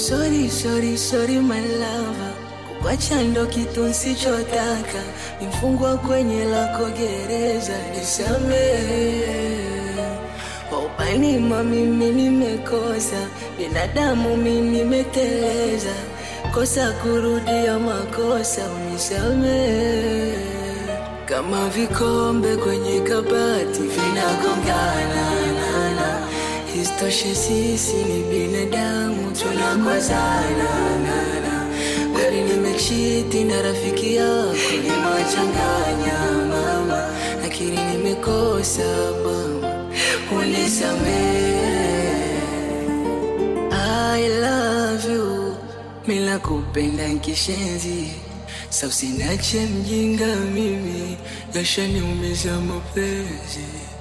sorry, sorry, sorry my lover, kukwacha ndo kitu nsichotaka, nimfungwa kwenye lako gereza, nisamehe. Upanima mimi nimekosa, binadamu mimi nimeteleza, kosa kurudia makosa, unisamehe. Kama vikombe kwenye kabati vinagongana, na, na. Isitoshe sisi ni binadamu tunakozana, na, na. Kweli nimechiti na rafiki yako nimewachanganya mama, lakini nimekosa mama, unisamehe. I love you, mila kupenda nkishenzi Sa usiniache mjinga mimi, yashaniumiza mapenzi